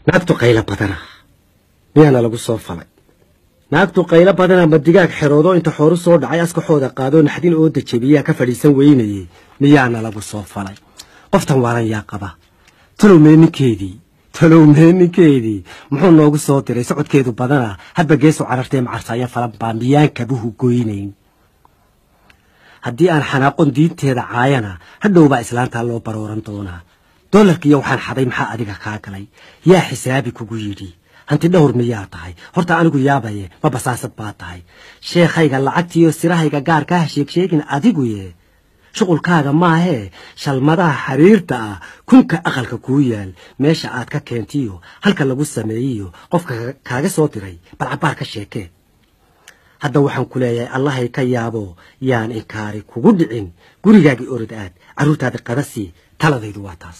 naagtu qaylo badana miyaana lagu soo falay naagtu qaylo badana ma digaag xeroodo inta xooru soo dhacay askaxooda qaadoo naxdin ooda jebiyaa ka fadhiisan weynayey miyaana lagu soo falay qoftan waalan yaa qaba talow mee ninkeedii talow mee ninkeedii muxuu noogu soo diray socodkeedu badana hadba geesu carartee macarsaya falan baa miyaan kabuhu goynayn haddii aan xanaaqon diinteeda caayana hadhowbaa islaantaa loo barooran doonaa doolarkiiyo waxaan xaday maxaa adiga kaa galay yaa xisaabi kugu yidhi hanti dhowr miyaa tahay horta anigu yaabaye ma basaasad baa tahay sheekhayga lacagtiiyo sirahayga gaarkaa ha sheegsheegin adiguye shuqulkaaga maahee shalmadaha xiriirta ah kunka aqalka kuu yaal meesha aad ka keentiyo halka lagu sameeyiyo qofka kaaga soo diray bal cabbaar ka sheekee hadda waxaan ku leeyahay allahay ka yaabo yaan inkaari kugu dhicin gurigaagii orod aad carruurtaada qadasii taladaydu waa taas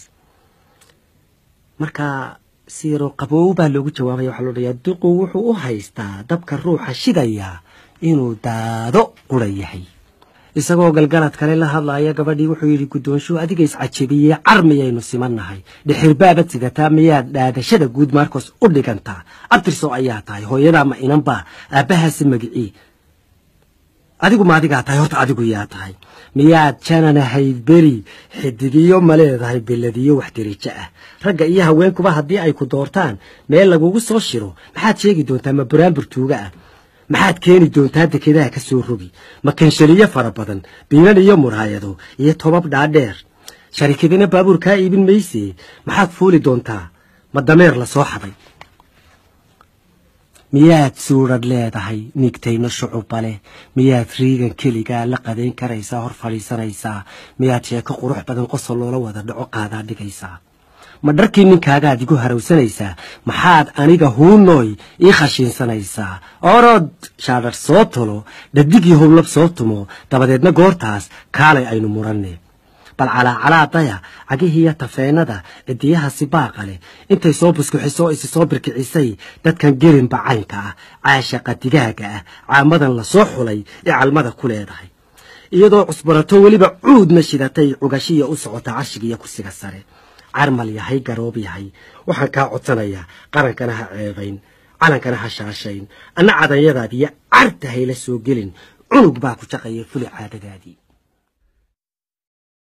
marka siiroo qaboow baa loogu jawaabaya waxaa loo dhayaa duqu wuxuu u haystaa dabka ruuxa shidaya inuu daado qura yahay isagoo galgalad kale la hadlaaya gabadhii wuxuu yidhi guddoonshuhu adiga iscajabiyey car miyaynu simannahay dhixirbaabad sidataa miyaad dhaadashada guud maarkoos u dhigantaa abtirso ayaa tahay hooyadaa ma inanbaa aabbahaasi magicii adigu ma adigaa tahay horta adigu yaa tahay miyaad jananahayd beri xidigiyo ma leedahay beladiyo wax dirijo ah ragga iyo haweenkuba haddii ay ku doortaan meel lagugu soo shiro maxaad sheegi doontaa ma buraanbur tuuga ah maxaad keeni doontaa dekedaha ka soo rogi ma kanshaliyo fara badan biinan iyo muraayado iyo tobab dhaadheer sharikadina baabuur kaa iibin mayse maxaad fuuli doontaa ma dameer la soo xaday miyaad suuradh leedahay nigtayno shucuba leh miyaad riigan keligaa la qadayn karaysaa hor fadhiisanaysaa miyaad sheeko qurux badan qosol loola wada dhaco qaadaa dhigaysaa ma dharkii ninkaagaad igu harawsanaysaa maxaad aniga huunooy ii khashiinsanaysaa orod shaadhar soo tolo dhadigii howlab soo tumo dabadeedna goortaas kaalay aynu muranne bal calaacalaadaya cagihiiyo tafeenada cidiyaha sibaaqa leh intay soo buskuxisoo isi soo birkicisay dadkan gelinba caynka ah caashaqa digaaga ah caamadan la soo xulay ee calmada ku leedahay iyadoo cusbarato weliba cuudna shidatay cugashiya u socota carshigiiyo kursiga sare carmal yahay garoob yahay waxaan kaa codsanayaa qarankana ha ceebayn calankana ha shaashayn anna cadanyadaadiiyo carta hayla soo gelin cunug baa ku jaqaya fuli caadadaadii